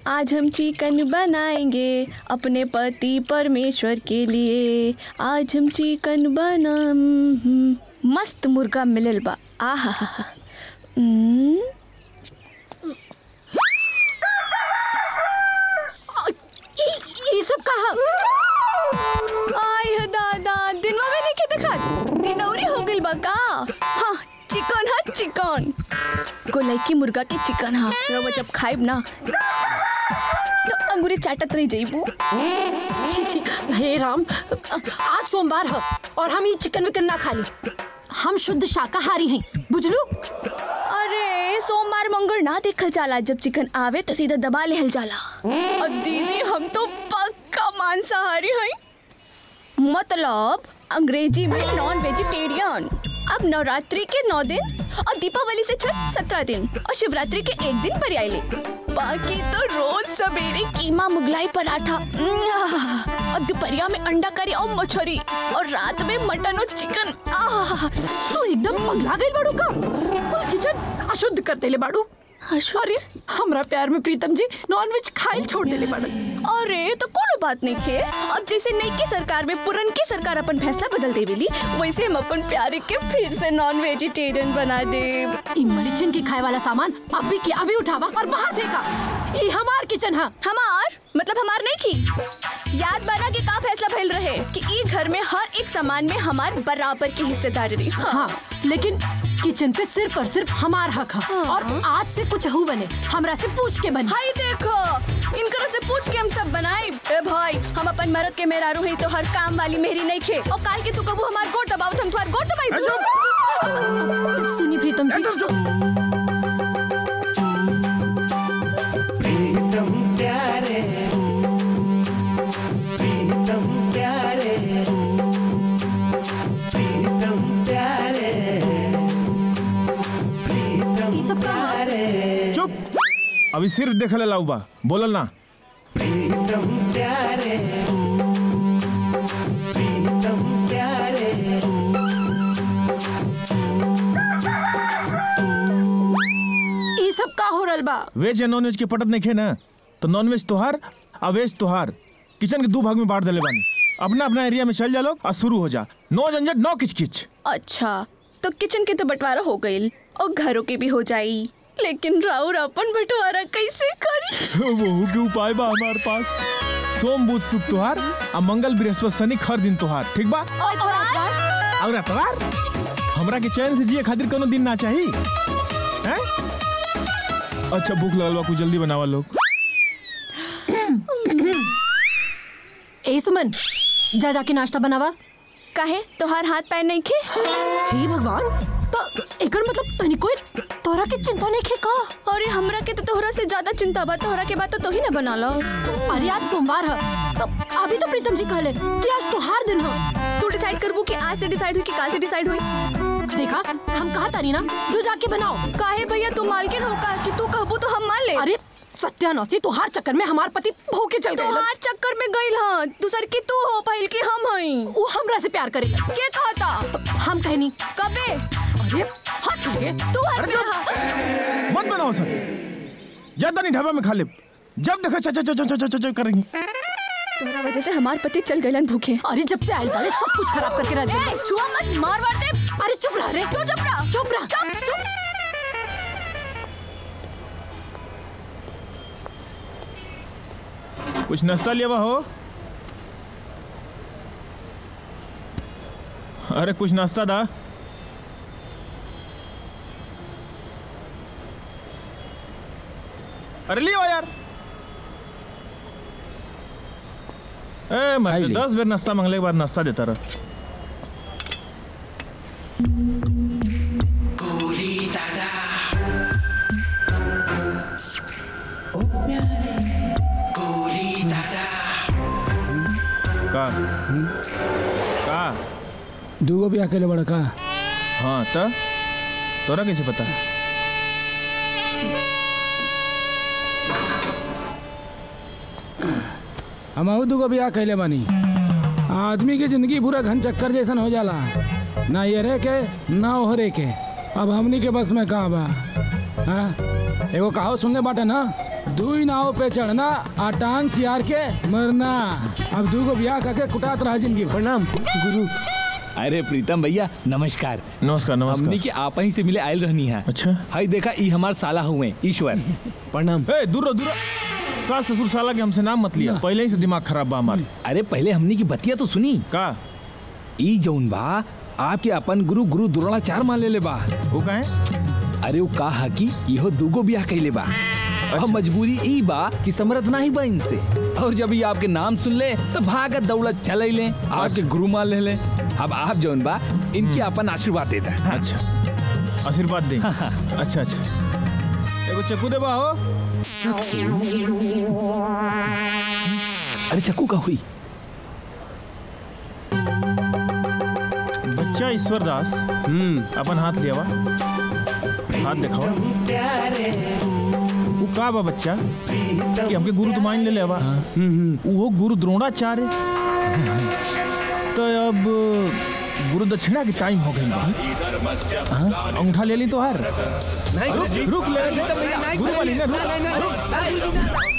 आज हम चिकन बनाएंगे अपने पति परमेश्वर के लिए आज हम चिकन बना मस्त मुर्गा मिलल बा आहा हा हा ये सब कहा आय हो दादा दिनवा में नहीं के देखा दिनौरी हो गइल बा का हाँ चिकन है चिकन गोलैकी मुर्गा के चिकन हा रवा जब खाइब ना तो अंगूरी चाटत रही जइबू छी छी हे राम आज सोमवार है और हम ये चिकन विकन ना खा ली हम शुद्ध शाकाहारी हैं बुझलू अरे सोमवार मंगल ना देखल जाला जब चिकन आवे तो सीधा दबा लेहल जाला और दीदी हम तो पक्का मांसाहारी हैं मतलब अंग्रेजी में नॉन वेजिटेरियन अब नवरात्रि के नौ दिन और दीपावली से छठ सत्रह दिन और शिवरात्रि के एक दिन पर आइले बाकी तो रोज सवेरे कीमा मुगलाई पराठा उम्म, और दोपहरिया में अंडा करी और मछली और रात में मटन और चिकन आह तू एकदम पगला गई बाड़ू का कुल किचन अशुद्ध कर देले बाड़ू अरे हमरा प्यार में प्रीतम जी नॉनवेज खाइल छोड़ देले बाड़न अरे तो कोनो बात नहीं खे अब जैसे नई की सरकार में पुरन की सरकार अपन फैसला बदल देवेली वैसे हम अपन प्यारे के फिर से नॉन वेजिटेरियन बना दे ई मलिचन के खाए वाला सामान अभी के अभी उठावा और बाहर फेंका ई हमार किचन है हमार मतलब हमार नहीं की याद बना के का फैसला फैल रहे कि ई घर में हर एक सामान में हमार बराबर की हिस्सेदारी रही हाँ। हाँ लेकिन किचन पे सिर्फ और सिर्फ हमार हक है और आज से कुछ हु बने हमरा से पूछ के बने हाय देखो इनकरो से पूछ के हम सब बनाए ए भाई हम अपन मरद के मेहरारू है तो हर काम वाली मेहरी नहीं खे और काल के तू कबू हमार गोट दबावत हम तुम्हार गोट दबाई सुनी प्रीतम जी प्रीतम प्यारे प्रीतम प्यारे प्रीतम प्यारे प्रीतम ये सब कहा प्यारे चुप अभी सिर्फ देखल लाऊ बा बोलल ना प्रीतम प्यारे प्रीतम प्यारे ये सब का हो रहल बा वेज या नॉन वेज के पटत नहीं खे ना तो नॉन वेज तोहार आ वेज तोहार किचन के दो भाग में बांट देले बानी अपना अपना एरिया में चल जा लोग और शुरू हो जा नो झंझट नो किचकिच अच्छा तो किचन के तो बंटवारा हो गई और घरों के भी हो जाई लेकिन राउर अपन बंटवारा कैसे करी वहू के उपाय बा हमारे पास सोम बुध शुक्र तोहार आ मंगल बृहस्पति शनि हर दिन तोहार ठीक बा और एतवार? और अतवार हमरा के चैन से जिए खातिर कोनो दिन ना चाही हैं अच्छा भूख लगल बा कुछ जल्दी बनावा लोग ए सुमन जा जाके नाश्ता बनावा काहे तोहार हाथ पैर नहीं खे हे भगवान तो एकर मतलब तनी कोई तोरा के चिंता नहीं खे का अरे हमरा के तो तोहरा से ज्यादा चिंता बा तोहरा के बात तो तोही ना बना लो अरे आज सोमवार है तो अभी तो प्रीतम जी कहले कि आज त्योहार दिन है तू डिसाइड करबू कि आज से डिसाइड हुई कि काल से डिसाइड हुई देखा हम कहा तारी ना जो जाके बनाओ काहे भैया तू मालकिन हो का कि तू कहबू तो हम मान ले अरे सत्यानाशी तुहार चक्कर में हमार पति भूखे चल गए तोहार चक्कर में गइल हां दूसर की तू हो पहिल की हम हई वो हमरा से प्यार करेगा के कहता हम कहनी कबे अरे हट रे तू हट रहा मत बनाओ सर ज्यादा नहीं ढाबा में खा ले जब देखो चा चा चा चा चा चा चा करेंगी तोहरा वजह से हमार पति चल गइलन भूखे अरे जब से आयल वाले सब कुछ खराब करके रख दिया ए, छुआ मत मार मार दे अरे चुप रह रे तू चुप रह चुप रह चुप कुछ नाश्ता लिया हुआ हो अरे कुछ नाश्ता दा अरे लियो यार ए मैं ली। दस बेर नाश्ता मांगले के बाद नाश्ता देता रहा का का दूगो भी अकेले बड़ा का हाँ त तोरा कैसे पता हम दूगो भी अकेले बानी आदमी की जिंदगी पूरा घन चक्कर जैसन हो जाला ना ये रे के ना ओहरे के अब हमनी के बस में कहाँ बा हाँ एगो कहाव सुनले बाटे ना दुई नाव पे चढ़ना आ टांग चियार के मरना अब दूगो ब्याह करके कुटात रहा जिंदगी भर। प्रणाम गुरु अरे प्रीतम भैया नमस्कार नमस्कार हमनी नमस्कार के आप ही से मिले आयल रहनी है अच्छा हाय देखा ई हमार साला हुए ईश्वर प्रणाम ए दूर रहो, दूर रहो। सास ससुर साला के हमसे नाम मत लिया पहले ही से दिमाग खराब बा हमार अरे पहले हमनी की बतिया तो सुनी का ई जौन बा आपके अपन गुरु गुरु द्रोणाचार्य मान ले ले बा वो कहे अरे वो कहा कि इहो दूगो ब्याह कैले बा अब मजबूरी ई बा कि समरत नहीं बा इनसे और जब ये आपके नाम सुन ले तो भागत दौलत चल ले आपके गुरु मान ले ले अब आप जौन बा इनके अपन आशीर्वाद देता अच्छा आशीर्वाद दे अच्छा अच्छा एगो चक्कू दे बा हो अरे चक्कू का हुई बच्चा ईश्वर दास अपन हाथ लिया बा हाथ दिखावा वो का बा बच्चा कि हमके गुरु तो मान ले ले बा वो गुरु द्रोणाचार्य तो अब गुरु दक्षिणा के टाइम हो गई बा अंगूठा ले ली तो हार रुक रुक ले ले गुरु वाली ना रुक